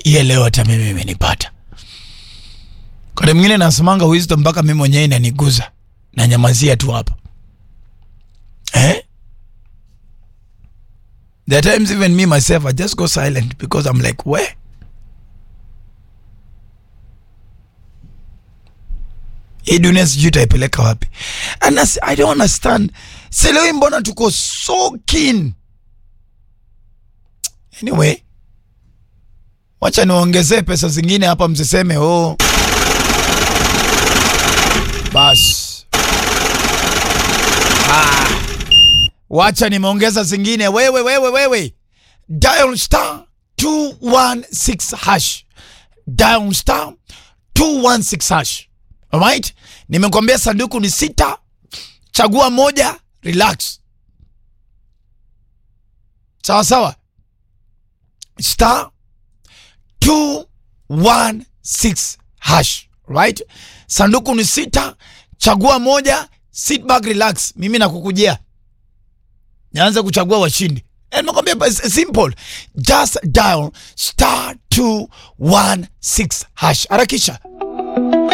iye leo hata mimi imenipata. Kwa mwingine nasemanga wisdom mpaka mimi mwenyewe inaniguza na nyamazia tu hapa eh? There are times even me myself I just go silent because I'm like where hii dunia sijui itaipeleka wapi and as- I don't understand sielewi mbona tuko so keen anyway wacha niongezee pesa zingine hapa msiseme oh bas ah. wacha nimeongeza zingine wewe wewe wewe dial star 216 hash dial star 216 hash alright nimekwambia sanduku ni sita chagua moja relax sawa sawa star 216 hash right sanduku ni sita chagua moja sit back relax mimi nakukujia nianze kuchagua washindi Eh, nimekwambia bas- simple just dial star 216 hash harakisha